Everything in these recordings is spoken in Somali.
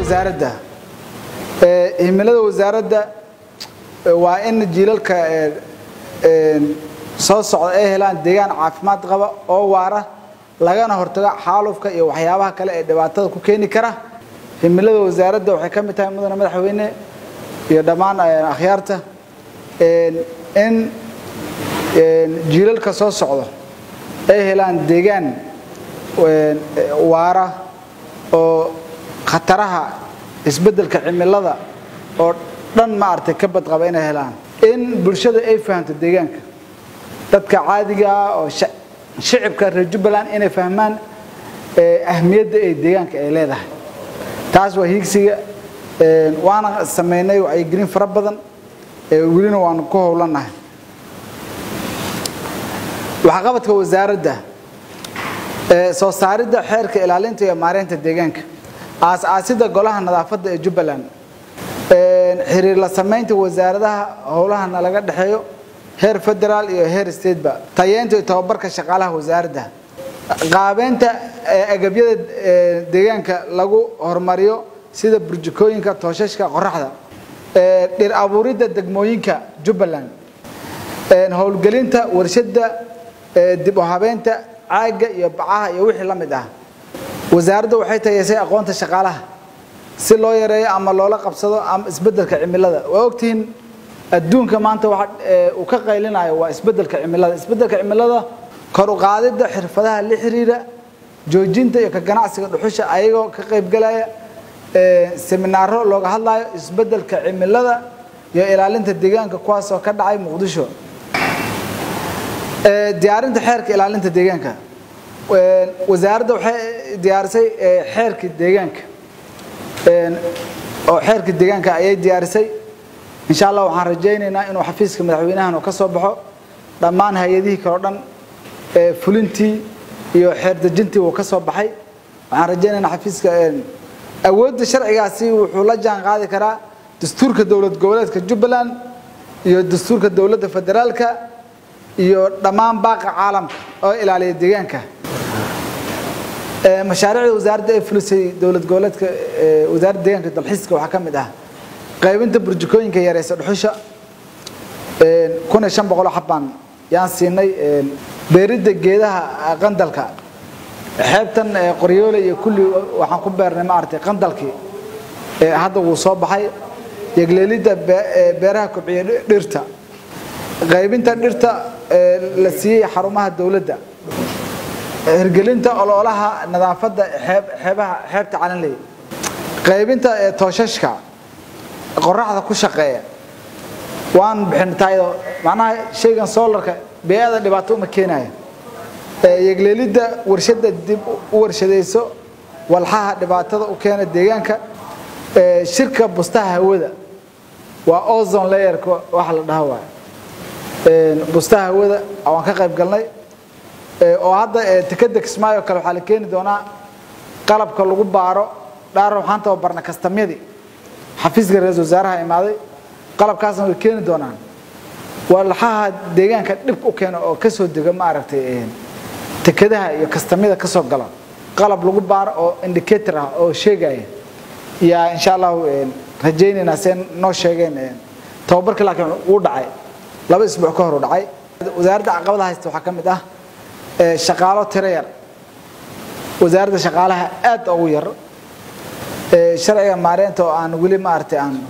wasaaradda himilada wasaaradda waa in jiilalka soo socda ay helaan deegaan caafimaad qaba oo waara lagana hortago xaalufka iyo waxyaabaha kale ee dhibaatada ku keeni kara himilada wasaaradda waxay ka mid tahay mudane madaxweyne iyo dhammaan akhyaarta in jiilalka soo socdo ay helaan deegaan waara oo khataraha isbeddelka cimilada oo dhan maaragtay ka badqaba inay helaan in bulshada ay fahamto deegaanka dadka caadiga ah oo shicibka reer jubbaland inay fahmaan ahmiyadda ay deegaanka ay leedahay taas waa hiigsiga waana sameynay wacyigelin fara badan welina waanu ku howlanahay waxqabadka wasaaradda soo saaridda xeerka ilaalinta iyo maareynta deegaanka aas-aasidda golaha nadaafadda ee jubbaland xiriir la samaynta wasaaradaha howlahana laga dhexeeyo heer federaal iyo heer stateba tayeynta iyo tababarka shaqaalaha wasaaradda qaabeynta agabyada deegaanka lagu horumariyo sida burjikooyinka tooshashka qoraxda dhir abuuridda degmooyinka jubbaland howlgelinta warshada dib u habeynta caaga iyo bacaha iyo wixii la mid ah wasaaradda waxay tayeysay aqoonta shaqaalaha si loo yareeyo ama loola qabsado ama isbeddelka cimilada waa ogtihiin adduunka maanta waxa uu ka qaylinayo waa isbeddelka cimilada isbeddelka cimilada kor u qaadidda xirfadaha la xiriira joojinta iyo ka ganacsiga dhuxusha ayagoo ka qaybgalaya seminaaro looga hadlayo isbeddelka cimilada iyo ilaalinta deegaanka kuwaasoo ka dhacay muqdisho diyaarinta xeerka ilaalinta deegaanka wasaaradda waxay diyaarisay xeerkii deegaanka oo xeerkii deegaanka ayay diyaarisay insha allah waxaan rajaynaynaa inuu xafiiska madaxweynahan oo ka soo baxo dhammaan hay-adihii kale o dhan fulintii iyo xeerdejintii wuu ka soo baxay waxaan rajaynaynaa xafiiska awoodda sharcigaasi wuxuu la jaan qaadi karaa dastuurka dowlad goboleedka jubbaland iyo dastuurka dowladda federaalka iyo dhammaan baaqa caalamka oo ilaaliya deegaanka mashaariicda wasaaradda ee fulisay dowlad goboleedka wasaaradda deegaanka dalxiiska waxaa ka mid ah qaybinta burjikooyinka yareysa dhuxusha kun iyo shan boqoloo xabbaan yaan siinay beeridda geedaha qandalka xeebtan qoryoole iyo kulli waxaan ku beernay maaragtay qandalkii hadda wuu soo baxay yegleelidda beeraha kobciya dhirta qaybinta dhirta la siiyey xarumaha dowladda hirgelinta ololaha nadaafadda xeebaha xeebta calanley qaybinta tooshashka qoraxda ku shaqeeya waan bixintaaydo macnaha shaygan soolarka bee-ada dhibaato uma keenayo yegleelidda warshadda dib u warshadayso walxaha dhibaatada u keena deegaanka shirka bustaha hawada waa ozon layerka waxa la dhaha waay bustaha hawada waan ka qayb galnay oo hadda tekada kismaayo kale waxaa la keeni doonaa qalabka lagu baaro dhaar waxaan tababarnay kastamyadii xafiiska ra-isul wasaaraha imaaday qalabkaasna way keeni doonaan walxaha deegaanka dhib u keena oo kasoo dega maaragtay tekadaha iyo kastamyada kasoo gala qalab lagu baaro oo indicator ah oo sheegaya yaa insha allahu rajaynaynaa see noo sheegeen tababarkii laakiin uu dhacay laba isbuuc ka hor u dhacay wasaaradda caqabada haysta waxaa ka mid ah shaqaalo tiro yar wasaaradda shaqaalaha aad ugu yar sharciga maareynta oo aan weli maaragtay aan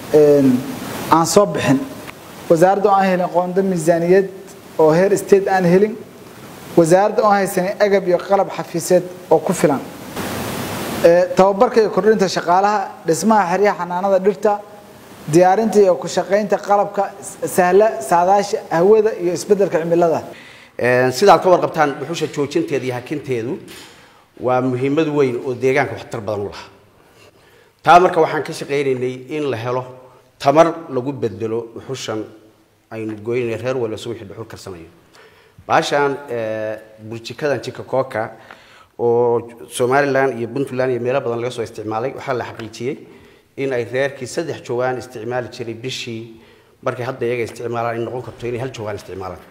aan soo bixin wasaaradda oo aan helin qoonda miisaaniyad oo heer state aan helin wasaaradda oo haysanin agab iyo qalab xafiiseed oo ku filan tababarka iyo kordhinta shaqaalaha dhismaha xeryaha xanaanada dhirta diyaarinta iyo ku shaqaynta qalabka sahla saadaasha hawada iyo isbeddelka cimilada sidaad ka warqabtaan dhuxusha joojinteeda iyo hakinteedu waa muhiimad weyn oo deegaanka waxtar badan u laha taa marka waxaan ka shaqaynaynay in la helo tamar lagu bedelo dhuxushan aynu goynay reer wala subaxii dhuxul karsanayo baashaan burjikadan jika kooka oo somalilan iyo puntland iyo meelo badan laga soo isticmaalay waxaa la xaqiijiyey in ay reerkii saddex jawaan isticmaali jiray bishii markay hadda iyaga isticmaalaan ay noqon karto inay hal jawaan isticmaalaan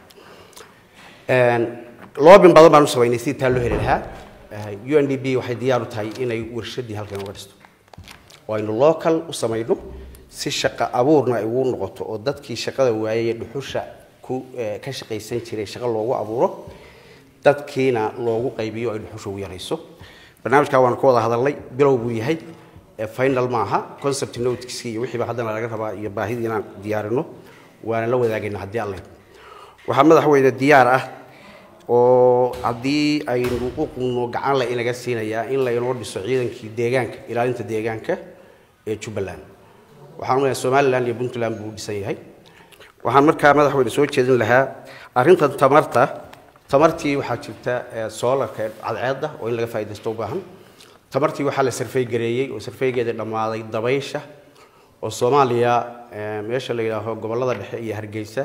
loobin badan baan u samaynay sidii taa loo heli lahaa u n d b waxay diyaar u tahay inay warshadii halkan uga dhisto oo aynu local u samayno si shaqo abuurna ay ugu noqoto oo dadkii shaqada waayay dhuxusha ku ka shaqaysan jiray shaqo loogu abuuro dadkiina loogu qaybiyo ay dhuxusha ugu yarayso barnaamijkaa waanu ka wada hadalnay bilow buu yahay final maaha concept noteski iyo wixiiba haddana laga rabaa iyo baahidii inaan diyaarino waana la wadaagayna haddii alle waxaa madaxweyne diyaar ah oo haddii aynu u qunno gacan la inaga siinayaa in laynoo dhiso ciidankii deegaanka ilaalinta deegaanka ee jubbaland waxaan umaleyaa somaliland iyo puntland buu dhisan yahay waxaan markaa madaxweyne soo jeedin lahaa arrintan tamarta tamartii waxaa jirta soolarka cadceedda oo in laga faaidaysto u baahan tamartii waxaa la sarfey gareeyey oo sarfeygeeda dhammaaday dabaysha oo soomaaliya meesha la yidhaaho gobollada dhexe iyo hargeysa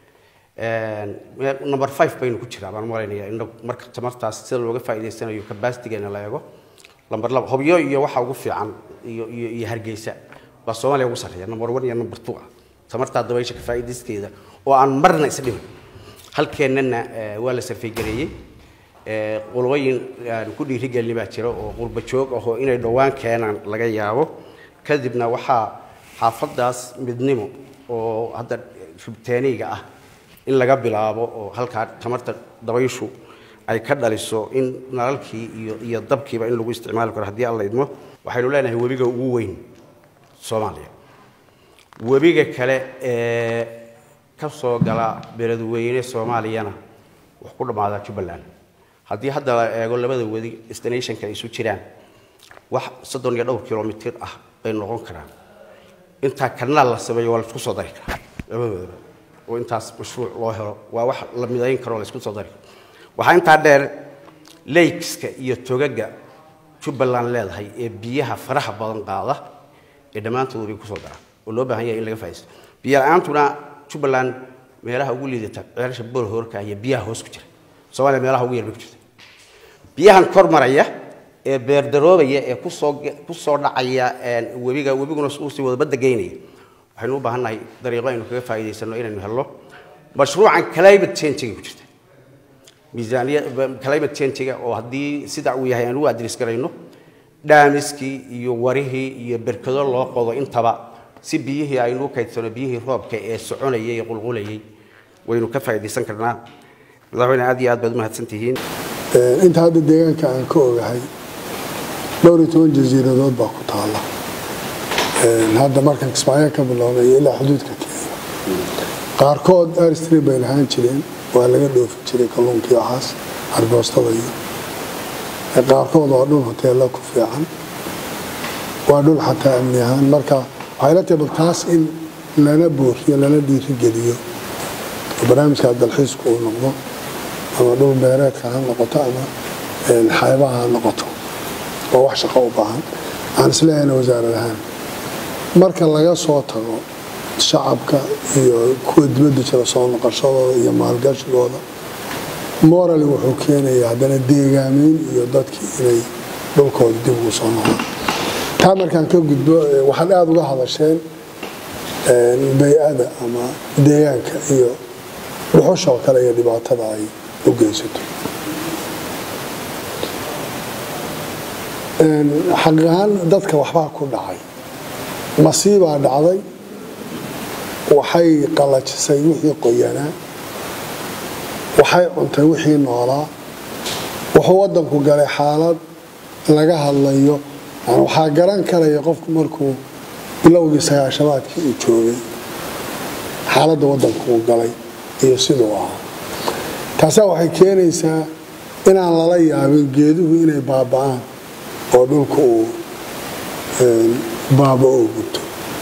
number five baynu ku jiraa baan malaynayaa in marka tamartaas sida looga faa'idaysanayo capacitigeena la eego number laba hobyo iyo waxa ugu fiican iyo iyo iyo hargeysa baa soomaaliya ugu sarreeya number one iyo number two ah tamartaa dabaysha ka faa'idayskeeda oo aan marna is dhimin halkeennana waa la sarfey gareeyey qulooyin aan ku dhiirigelin baa jira oo qurba joog ah oo inay dhowaan keenaan laga yaabo kadibna waxaa xaafadaas midnimo oo hadda ribteeniga ah in laga bilaabo oo halkaa tamarta dabayshu ay ka dhaliso in nalalkii iyo iyo dabkiiba in lagu isticmaali karo haddii alla idmo waxaynu leenahay webiga ugu weyn soomaaliya webiga kale ee ka soo gala beledweyne soomaaliyana wax ku dhammaadaa jubbaland haddii hadda la eego labada wadi destinationka ay isu jiraan wax soddon iyo dhowr kilomitir ah bay noqon karaan intaa kanaal la sameeyo waa laisku soo dari karaa labadoodaba oo intaas mashruuc loo helo waa wax la midayn karo laisku soo dari karo waxaa intaa dheer lakeska iyo togaga jubbaland leedahay ee biyaha faraha badan qaada ee dhammaantood bay kusoo daraan oo loo baahan yahay in laga faa'iisto biyo la-aantuna jubbaland meelaha ugu liidata ceelasha boolhoorka iyo biyaha hoos ku jira soomaaliya meelaha ugu yar bay ku jirta biyahan kor maraya ee beerdaroobaya ee kusoo kusoo dhacaya webiga webiguna uusii wada badda geynaya waxaynu u baahannahay dariiqo aynu kaga faa'iidaysano inaynu helno mashruucan climate change-ga ku jirta miisaaniya climate change-ga oo haddii sida uu yahay aan ugu adres garayno dhaamiskii iyo warihii iyo berkado loo qodo intaba si biyihii aynu u kaydsano biyihii roobka ee soconayay ee qulqulayay waynu ka faa'iidaysan karnaa madaxweyne aad iyo aad baad u mahadsantihiin inta hadda deegaanka aan ka ogahay dhowr iyo toban jasiiradood baa ku taala hadda markan kismaayo ka bilownay ilaa xuduudka kenya qaarkood arstri bay lahaan jireen waa laga dhoofi jiray kalluunkii waxaas argoostada iyo qaarkood waa dhul hoteella ku fiican waa dhul xataa amni ahaan marka waxay la tahay bal taas in lana buuxiyo lana dhiirigeliyo oo barnaamijka dalxiisku uu noqdo ama dhul beereedka ha noqoto ama xeebaha ha noqoto waa wax shaqo u baahan aan isleehayna wasaarad ahaan marka laga soo tago shacabka iyo kuwa dibadda jira soo noqoshadooda iyo maalgashigooda morali wuxuu keenayaa haddana deegaameyn iyo dadkii inay dhulkooda dib ugu soo noqdaan taa markaan ka gudbo waxaad aada uga hadasheen bay-ada ama deegaanka iyo dhuxushoo kale iyo dhibaatada ay u geysato xaq ahaan dadka waxbaa ku dhacay masiibaa dhacday waxay qalajisay wixii qoyanaa waxay cuntay wixii noolaa wuxuu wadanku galay xaalad laga hadlayo waxaa garan karaya qofku markuu bilowgii sagaashamaadkii uu joogay xaaladda wadanku uu galay iyo siduu ahaa taasaa waxay keenaysaa inaan lala yaabin geeduhu inay baaba'aan oo dhulka uu baaba-o gubto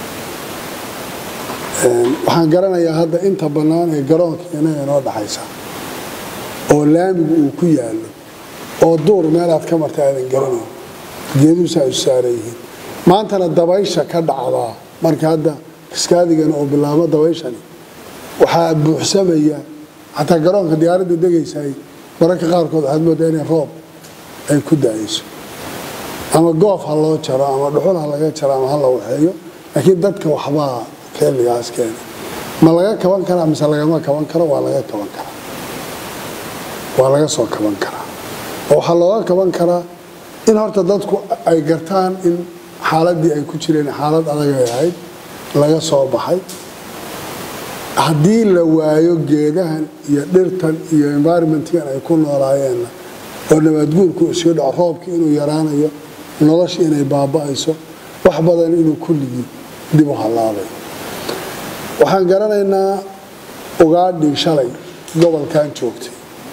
waxaan garanayaa hadda inta bannaan ee garoonka inaga inoo dhaxaysa oo laamigu uu ku yaallo oo duur meelaad ka marta aadan garanayn geeduhusaa isu saaran yihiin maantana dabaysha ka dhacdaa marka hadda kiskaadigana oo bilaabo dabayshani waxaa buuxsamaya xataa garoonka diyaaradda degaysay mararka qaarkood waxaad moodaa inay roob ay ku daayayso ama goof ha loo jaro ama dhuxul ha laga jaro ama ha la waxeeyo laakiin dadka waxbaa xilligaas keena ma laga kaban karaa mise lagama kaban karo waa laga kaban karaa waa laga soo kaban karaa oo waxaa looga kaban karaa in horta dadku ay gartaan in xaaladii ay ku jireen xaalad adagay ahayd laga soo baxay haddii la waayo geedahan iyo dhirtan iyo environmentkan ay ku noolaayeenna oo nabaadguurku iska dhaco roobki inuu yaraanayo nolosha inay baaba'ayso wax badan inuu kulligii dib u hallaabayo waxaan garanaynaa ugaadhii shalay gobolkan joogtay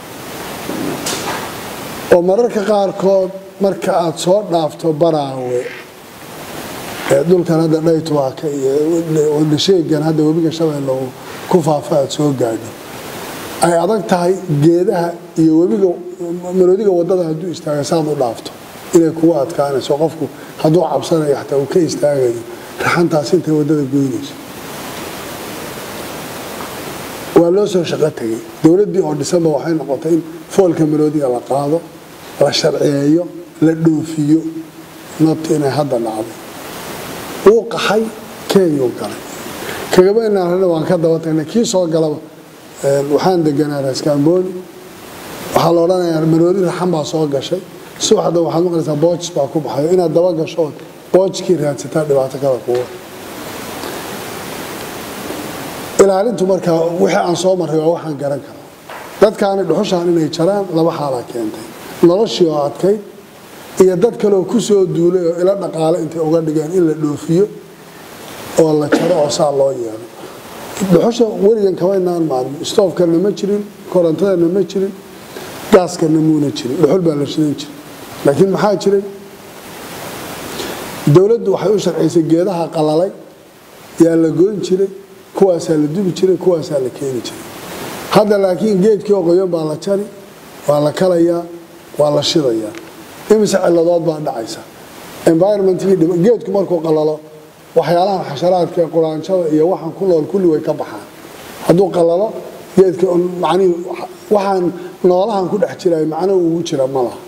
oo mararka qaarkood marka aada soo dhaafto baraawe ee dhulkan hadda dhaytuwaaka iyo wadhasheegan hadda webiga shabeelle uu ku faafa aada soo gaadho ay adag tahay geedaha iyo webiga maroodiga wadada hadduu istaaga saad u dhaafto inay kugu adkaanayso qofku hadduu cabsanayo xataa uu ka istaagayo raxantaas intay wadada goynayso waa loo soo shaqo tegay dowladdii oo dhisanba waxay noqotay in foolka maroodiga la qaado la sharciyeeyo la dhoofiyo nabta inay hadda dhacday wuu qaxay kenyuu galay kagaba inaan waan ka daba tagnay kii soo galaba waxaan deganaa raskaambooni waxaa la odhanayaa maroodi raxan baa soo gashay subaxda waxaad maqlaysaa boojis baa ku baxayo inaad daba gasho ood boojkii raadsataa dhibaato kale kuwa ilaalintu markaa wixii aan soo marray waa waxaan garan karaa dadkaani dhuxushaan inay jaraan laba xaalaa keentay noloshii oo adkayd iyo dad kaleoo ku soo duulay oo ila dhaqaale intay uga dhigeen in la dhoofiyo oo la jaro oo saa loo yeelo dhuxusha weligan kabaynaan maalmo stoofkana ma jirin korontadana ma jirin gaaskana muuna jirin dhuxul baa la shidan jiray laakiin maxaa jiray dowladdu waxay u sharcaysay geedaha qalalay yaa la goyn jiray kuwaasaa la dubi jiray kuwaasaa la keeni jiray hadda laakiin geedkii oo qoyan baa la jari waa la kalayaa waa la shidayaa imise ciladood baa dhacaysa environmentkii geedku markuu qalalo waxyaalahan xasharaadka quraanjada iyo waxaan ku nool kulli way ka baxaan hadduu qalalo geedka macnihi waxaan noolahan ku dhex jiraay macno ugu jira ma laha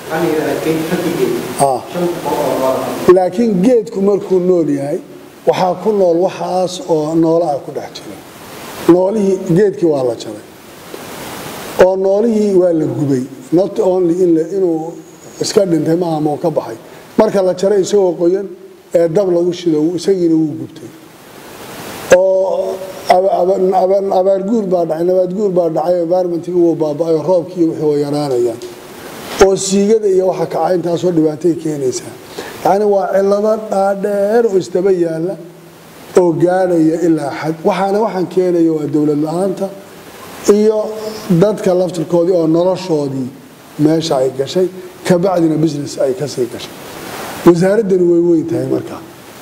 laakiin geedku markuu nool yahay waxaa ku nool waxaas oo noolaha ku dhex jira noolihii geedkii waa la jaray oo noolihii waa la gubay not only inuu iska dhintay maaha mau ka baxay marka la jaray isagoo qoyan ee dab lagu shido isagiina wuu gubtay oo abaarguur baa dhacay nabaadguur baa dhacay environmentki wuu baaba-ayo roobkii wixii way yaraanayaan oo siigada iyo waxa kaca intaasoo dhibaatay keenaysaa yacni waa cilado dhaadheer oo isdaba yaalla oo gaadhaya ilaa xad waxaana waxaan keenaya waa dowlad la-aanta iyo dadka laftirkoodii oo noloshoodii meesha ay gashay kabacdina business ay kasii gashay wasaaraddani way weyn tahay markaa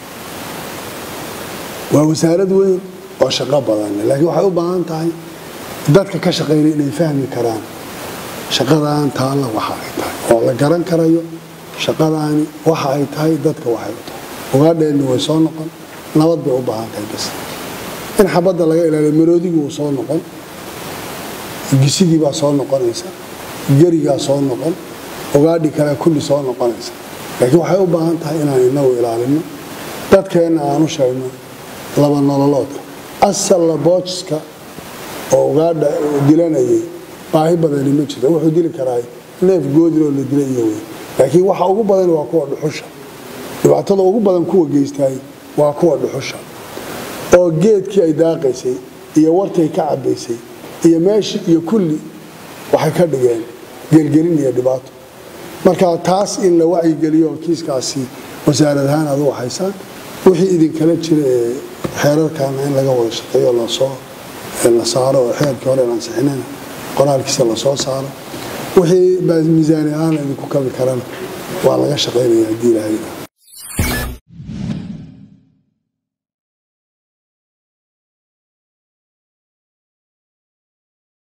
waa wasaarad weyn oo shaqo badanle laakiin waxay u baahan tahay dadka ka shaqaynaya inay fahmi karaan shaqadan taalla waxa ay tahay oo la garan karayo shaqadaani waxa ay tahay dadka waxay u tahay ugaadheenni way soo noqon nabad bay u baahan tahay bas in xabadda laga ilaaliyo maroodigii wuu soo noqon gisidii baa soo noqonaysa gerigaa soo noqon ugaadhi kale kulli soo noqonaysa laakiin waxay u baahan tahay inaan inagu ilaalino dadkeenna aanu sheegno laba nololoodka asalla boojiska oo ugaadha dilanayay baahi badani ma jirto wuxuu dili karaa neef goodiloo la dila iyo wey laakiin waxa ugu badan waa kuwa dhuxusha dhibaatada ugu badan kuwa geystaay waa kuwa dhuxusha oo geedkii ay daaqaysay iyo wartay ka cabaysay iyo meeshii iyo kulli waxay ka dhigeen gelgelin iyo dhibaato marka taas in la wacyigeliyo oo kiiskaasi wasaarad ahaan aad u waxaysaan wixii idinkala jira ee xeerarkaana in laga wada shaqeeyo lasoo la saaro oo xeerkii hore ansixinana qoraalkiisa lasoo saaro wixii miisaani ahaan idinku kabi karana waa laga shaqaynaya haddii ilaahay